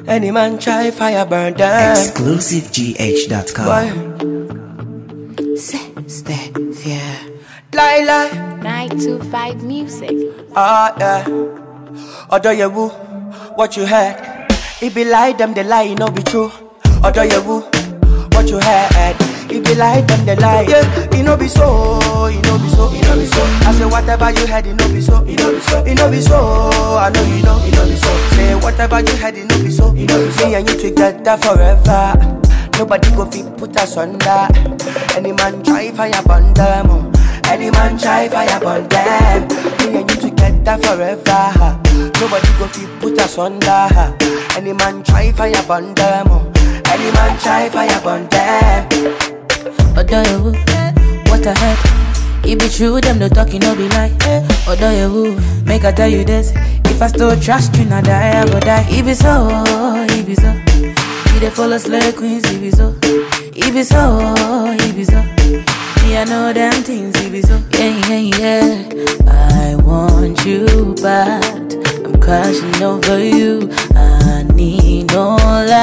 Any man try fire burn them. ExclusiveGH.com. Boy, Say, stay, fear. lie lie. 925 Music. Ah yeah. Odo yewu, what you heard? It be lie them they lie, no be true. Odo yewu, what you heard? It be lie them they lie. Yeah, it no be so, it no be so, it no be so. I say whatever you heard, it no be so, it no be so, it no be so. I know you know, it no be so. Say whatever you heard, it no be so, it no be so. Me and you together forever. Nobody go fit put us under. Any man try fire burn them. oh. Any man try fire burn them. Me and you together forever. Nobody go fit put us under. Any man try fire burn them. oh. Any man try fire burn them. Odoyewu, what I heard. It be true, them no talking, no be lie. Odoyewu, make I tell you this. If I still trust you, now die, I go die. If it's so, if it's so. You dey follow slay queens, if it's so. If it's so, if it's so. Me, I know them things, if it's so. Yeah, yeah, yeah. I want you bad. I'm crashing over you. I need no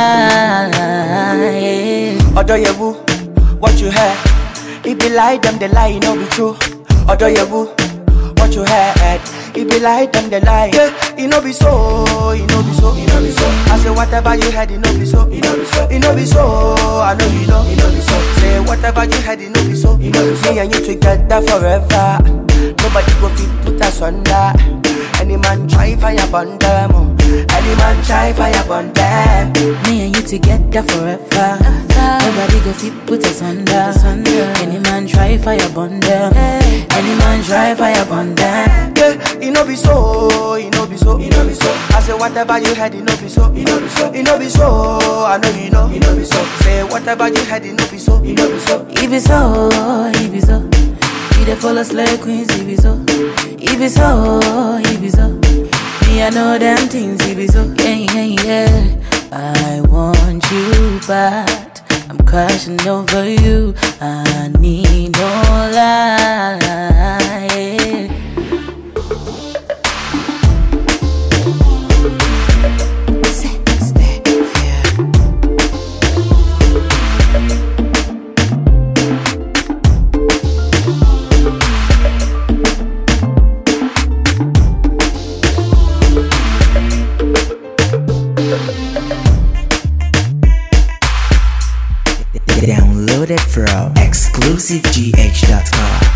lie. Odo yewu, what you heard? It be lie them they lie, no be true. Odo yewu, what you heard? It be lie them they lie. Yeah, it no be so, it no be so, it no be so. I say whatever you heard, it no be so, it no be so, it no be so. I know you know, it no be so. Say whatever you heard, it no be so, it no be so. Me and you together forever. Nobody go fit put us under. Any man try fire burn them. oh. Any man try fire burn them. Me and you together forever. Nobody go fit put us under. Any man try fire burn them. Any man try fire burn them. Yeah, it no be so, it no be so, it no be so. I say whatever you heard, it no be so, it no be so, it no be so. I know you know, it no be so. Say whatever you heard, it no be so, it no be so. If it's so, if it's so. You dey follow slay queens, if it's so. If it's so, if it's so. Me, I know them things, if it's so. Yeah, yeah, yeah. I want you bad. I'm crashing over you. I need no lie. Say, stay, fear. Download it from ExclusiveGH.com.